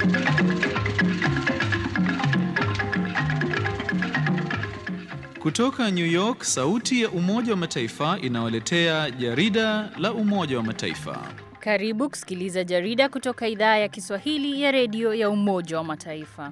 Kutoka New York, sauti ya Umoja wa Mataifa inawaletea jarida la Umoja wa Mataifa. Karibu kusikiliza jarida kutoka idhaa ya Kiswahili ya redio ya Umoja wa Mataifa.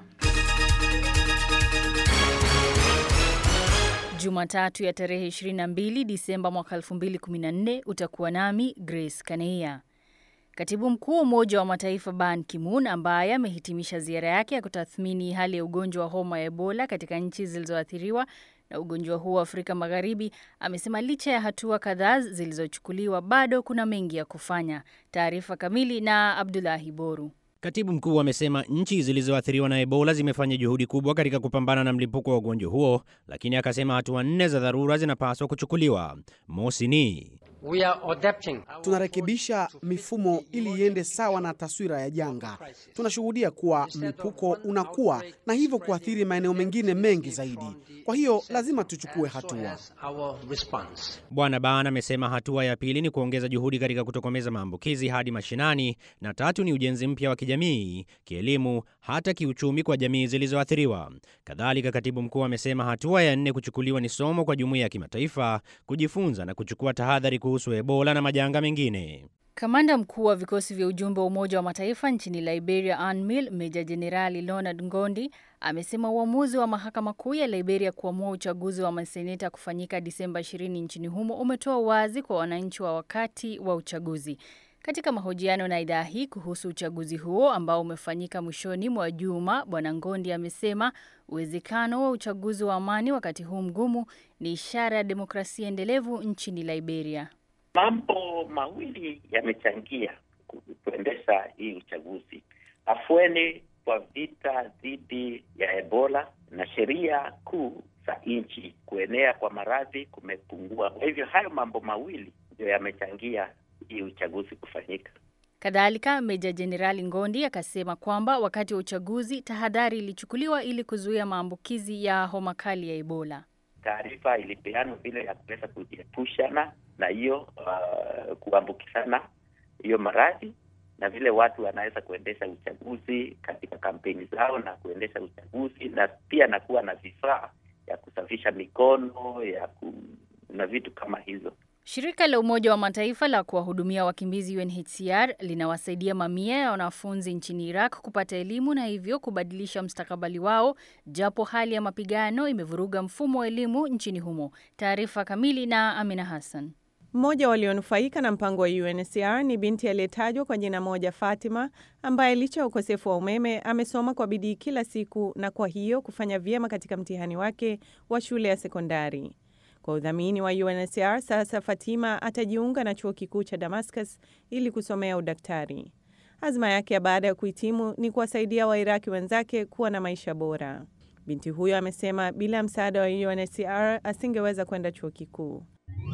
Jumatatu ya tarehe 22 Disemba mwaka 2014 utakuwa nami Grace Kaneia. Katibu mkuu wa Umoja wa Mataifa Ban Ki-moon ambaye amehitimisha ziara yake ya kutathmini hali ya ugonjwa wa homa ya Ebola katika nchi zilizoathiriwa na ugonjwa huo wa Afrika Magharibi amesema licha ya hatua kadhaa zilizochukuliwa bado kuna mengi ya kufanya. Taarifa kamili na Abdulahi Boru. Katibu mkuu amesema nchi zilizoathiriwa na Ebola zimefanya juhudi kubwa katika kupambana na mlipuko wa ugonjwa huo, lakini akasema hatua nne za dharura zinapaswa kuchukuliwa. Mosi ni We are adapting. Tunarekebisha mifumo ili iende sawa na taswira ya janga. Tunashuhudia kuwa mlipuko unakuwa na hivyo kuathiri maeneo mengine mengi zaidi. Kwa hiyo lazima tuchukue hatua. Our response. Bwana Ban amesema hatua ya pili ni kuongeza juhudi katika kutokomeza maambukizi hadi mashinani, na tatu ni ujenzi mpya wa kijamii, kielimu, hata kiuchumi kwa jamii zilizoathiriwa. Kadhalika, katibu mkuu amesema hatua ya nne kuchukuliwa ni somo kwa jumuiya ya kimataifa kujifunza na kuchukua tahadhari kuhusu Ebola na majanga mengine. Kamanda mkuu wa vikosi vya ujumbe wa Umoja wa Mataifa nchini Liberia, UNMIL, Meja Jenerali Leonard Ngondi amesema uamuzi wa mahakama kuu ya Liberia kuamua uchaguzi wa maseneta kufanyika Disemba 20 nchini humo umetoa wazi kwa wananchi wa wakati wa uchaguzi. Katika mahojiano na idhaa hii kuhusu uchaguzi huo ambao umefanyika mwishoni mwa juma, Bwana Ngondi amesema uwezekano wa uchaguzi wa amani wakati huu mgumu ni ishara ya demokrasia endelevu nchini Liberia. Mambo mawili yamechangia kuendesha hii uchaguzi: afueni kwa vita dhidi ya Ebola na sheria kuu za nchi. Kuenea kwa maradhi kumepungua. Kwa hivyo hayo mambo mawili ndio yamechangia hii uchaguzi kufanyika. Kadhalika, Meja Jenerali Ngondi akasema kwamba wakati wa uchaguzi tahadhari ilichukuliwa ili kuzuia maambukizi ya homa kali ya Ebola. Taarifa ilipeanwa vile ya kuweza kujiepushana na hiyo uh, kuambukizana hiyo maradhi na vile watu wanaweza kuendesha uchaguzi katika kampeni zao na kuendesha uchaguzi na pia na kuwa na vifaa ya kusafisha mikono ya ku, na vitu kama hizo. Shirika la Umoja wa Mataifa la kuwahudumia wakimbizi UNHCR linawasaidia mamia ya wanafunzi nchini Iraq kupata elimu na hivyo kubadilisha mstakabali wao, japo hali ya mapigano imevuruga mfumo wa elimu nchini humo. Taarifa kamili na Amina Hassan. Mmoja walionufaika na mpango wa UNHCR ni binti aliyetajwa kwa jina moja Fatima, ambaye licha ya ukosefu wa umeme amesoma kwa bidii kila siku na kwa hiyo kufanya vyema katika mtihani wake wa shule ya sekondari. Kwa udhamini wa UNHCR, sasa Fatima atajiunga na chuo kikuu cha Damascus ili kusomea udaktari. Azma yake ya baada ya kuhitimu ni kuwasaidia Wairaki wenzake kuwa na maisha bora. Binti huyo amesema bila msaada wa UNHCR asingeweza kwenda chuo kikuu.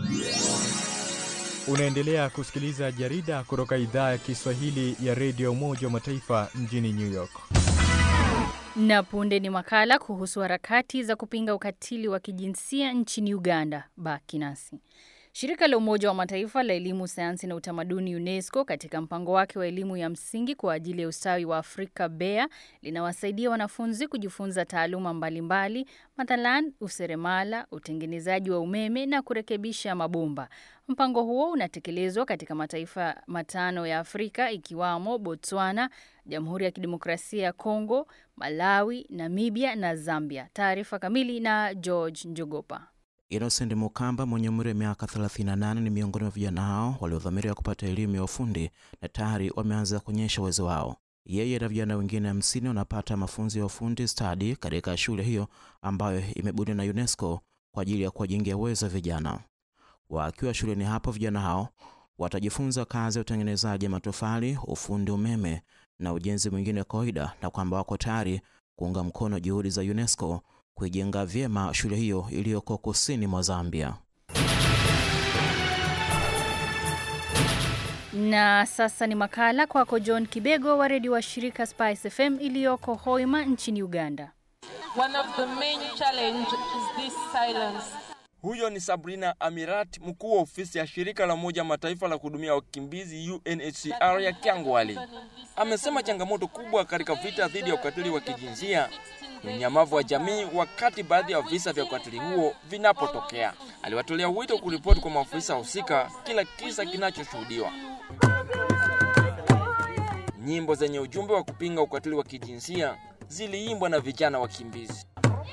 Unaendelea kusikiliza jarida kutoka idhaa ya Kiswahili ya redio Umoja wa Mataifa mjini New York. Na punde ni makala kuhusu harakati za kupinga ukatili wa kijinsia nchini Uganda. Baki nasi. Shirika la Umoja wa Mataifa la Elimu, Sayansi na Utamaduni, UNESCO, katika mpango wake wa elimu ya msingi kwa ajili ya ustawi wa Afrika, BEA, linawasaidia wanafunzi kujifunza taaluma mbalimbali, mathalan useremala, utengenezaji wa umeme na kurekebisha mabomba. Mpango huo unatekelezwa katika mataifa matano ya Afrika ikiwamo Botswana, Jamhuri ya Kidemokrasia ya Kongo, Malawi, Namibia na Zambia. Taarifa kamili na George Njogopa. Innocent Mukamba mwenye umri wa miaka 38 ni miongoni mwa vijana hao waliodhamiria kupata elimu ya ufundi na tayari wameanza kuonyesha uwezo wao. Yeye na vijana wengine hamsini wanapata mafunzo ya ufundi stadi katika shule hiyo ambayo imebuniwa na UNESCO kwa ajili ya kuwajengea uwezo wa vijana. Wakiwa shuleni hapo, vijana hao watajifunza kazi ya utengenezaji matofali, ufundi umeme na ujenzi mwingine wa kawaida, na kwamba wako tayari kuunga mkono juhudi za UNESCO kuijenga vyema shule hiyo iliyoko kusini mwa Zambia. Na sasa ni makala kwako John Kibego wa redio wa shirika Spice FM iliyoko Hoima nchini Uganda. One of the main challenge is this silence. Huyo ni Sabrina Amirat, mkuu wa ofisi ya shirika la Umoja Mataifa la kuhudumia wakimbizi UNHCR ya Kyangwali. Amesema changamoto kubwa katika vita dhidi ya ukatili wa kijinsia ni unyamavu wa jamii wakati baadhi ya visa vya ukatili huo vinapotokea. Aliwatolea wito kuripoti kwa maafisa husika kila kisa kinachoshuhudiwa. Nyimbo zenye ujumbe wa kupinga ukatili wa kijinsia ziliimbwa na vijana wakimbizi.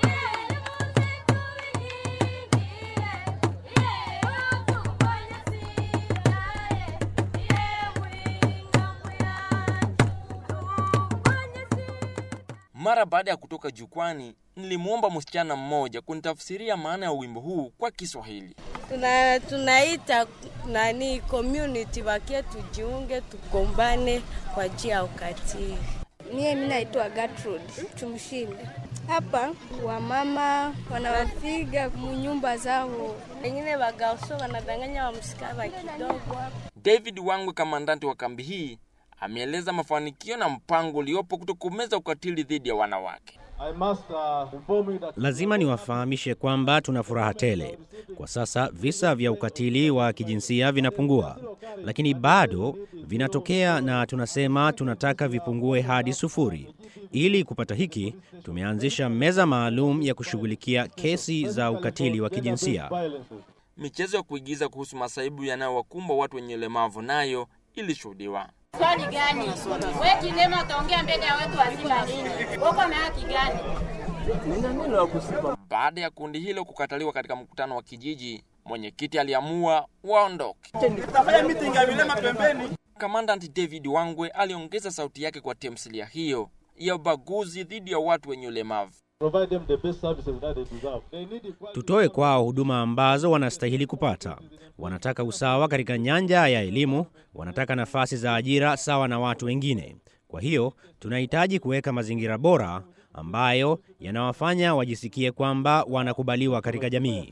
Mara baada ya kutoka jukwani, nilimwomba msichana mmoja kunitafsiria maana ya wimbo huu kwa Kiswahili. Tuna, tunaita nani community wakie tujiunge tugombane kwa njia ya ukatili. Mie mi naitwa Gertrude, tumshinde hapa. Wamama wanawapiga munyumba zao, wengine wagarso wanadanganya wamsikava kidogo. David Wangwe, kamandanti wa kambi hii, ameeleza mafanikio na mpango uliopo kutokomeza ukatili dhidi ya wanawake. Lazima niwafahamishe kwamba tuna furaha tele. Kwa sasa visa vya ukatili wa kijinsia vinapungua, lakini bado vinatokea, na tunasema tunataka vipungue hadi sufuri. Ili kupata hiki, tumeanzisha meza maalum ya kushughulikia kesi za ukatili wa kijinsia. Michezo ya kuigiza kuhusu masaibu yanayowakumba watu wenye ulemavu nayo ilishuhudiwa. Swali gani? Wewe kilema utaongea mbele ya watu wazima nini? Uko na haki gani? Baada ya kundi hilo kukataliwa katika mkutano wa kijiji, mwenyekiti aliamua waondoke. Kamandanti David Wangwe aliongeza sauti yake kwa tamthilia hiyo ya ubaguzi dhidi ya watu wenye ulemavu. Tutoe kwao huduma ambazo wanastahili kupata. Wanataka usawa katika nyanja ya elimu, wanataka nafasi za ajira sawa na watu wengine. Kwa hiyo tunahitaji kuweka mazingira bora ambayo yanawafanya wajisikie kwamba wanakubaliwa katika jamii.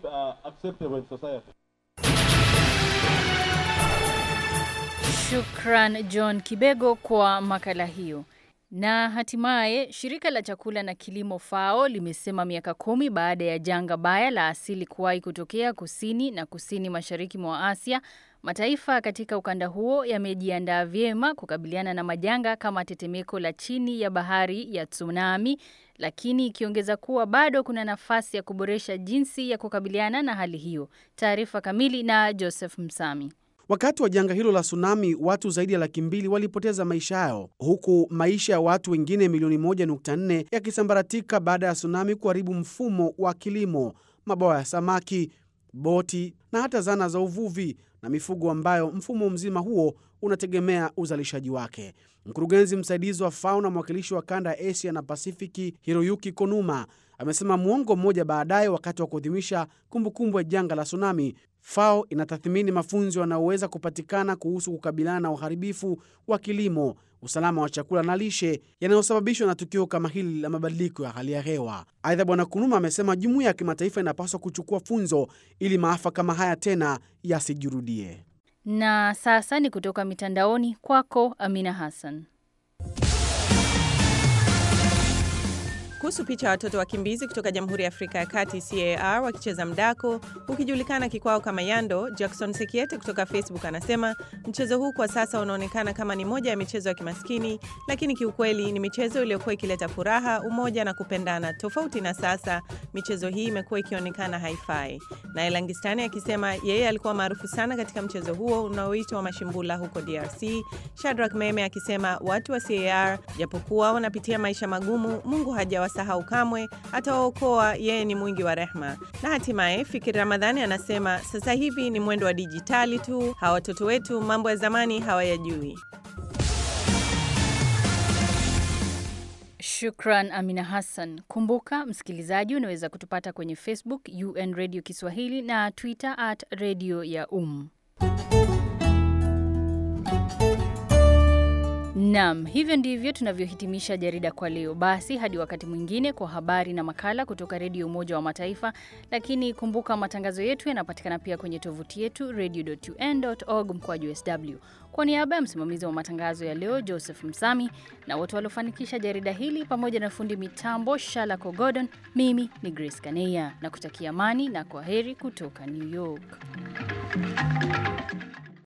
Shukran John Kibego kwa makala hiyo. Na hatimaye shirika la chakula na kilimo FAO limesema miaka kumi baada ya janga baya la asili kuwahi kutokea kusini na kusini mashariki mwa Asia, mataifa katika ukanda huo yamejiandaa vyema kukabiliana na majanga kama tetemeko la chini ya bahari ya tsunami, lakini ikiongeza kuwa bado kuna nafasi ya kuboresha jinsi ya kukabiliana na hali hiyo. Taarifa kamili na Joseph Msami. Wakati wa janga hilo la tsunami, watu zaidi ya laki mbili walipoteza maisha yao, huku maisha ya watu wengine milioni 1.4 yakisambaratika baada ya tsunami kuharibu mfumo wa kilimo, mabwawa ya samaki, boti na hata zana za uvuvi na mifugo ambayo mfumo mzima huo unategemea uzalishaji wake. Mkurugenzi msaidizi wa FAO na mwakilishi wa kanda ya Asia na Pasifiki Hiroyuki Konuma amesema muongo mmoja baadaye, wakati wa kuadhimisha kumbukumbu ya janga la tsunami, FAO inatathmini mafunzo yanayoweza kupatikana kuhusu kukabiliana na uharibifu wa kilimo, usalama wa chakula na lishe yanayosababishwa na tukio kama hili la mabadiliko ya hali ya hewa. Aidha, Bwana Kunuma amesema jumuiya ya kimataifa inapaswa kuchukua funzo ili maafa kama haya tena yasijirudie. Na sasa ni kutoka mitandaoni kwako, Amina Hassan. Kuhusu picha ya watoto wakimbizi kutoka Jamhuri ya Afrika ya Kati CAR wakicheza mdako ukijulikana kikwao kama yando, Jackson Sekiete kutoka Facebook anasema mchezo huu kwa sasa unaonekana kama ni moja ya michezo ya kimaskini, lakini kiukweli ni michezo iliyokuwa ikileta furaha, umoja na kupendana. Tofauti na sasa, michezo hii imekuwa ikionekana haifai. Naye Langistani akisema yeye alikuwa maarufu sana katika mchezo huo unaoitwa mashimbula huko DRC. Shadrack Meme akisema watu wa CAR japokuwa wanapitia maisha magumu, Mungu haja sahau kamwe, atawaokoa. Yeye ni mwingi wa rehma. Na hatimaye Fikiri Ramadhani anasema sasa hivi ni mwendo wa dijitali tu, hawa watoto wetu mambo ya zamani hawayajui. Shukran Amina Hassan. Kumbuka msikilizaji, unaweza kutupata kwenye Facebook UN Radio Kiswahili na Twitter at Radio ya Um. Naam, hivyo ndivyo tunavyohitimisha jarida kwa leo. Basi hadi wakati mwingine kwa habari na makala kutoka Redio Umoja wa Mataifa. Lakini kumbuka matangazo yetu yanapatikana pia kwenye tovuti yetu radio.un.org mkwaju sw. Kwa niaba ya msimamizi wa matangazo ya leo Joseph Msami na wote waliofanikisha jarida hili pamoja na fundi mitambo Shalako Gordon, mimi ni Grace Kaneya na kutakia amani na kwa heri kutoka New York.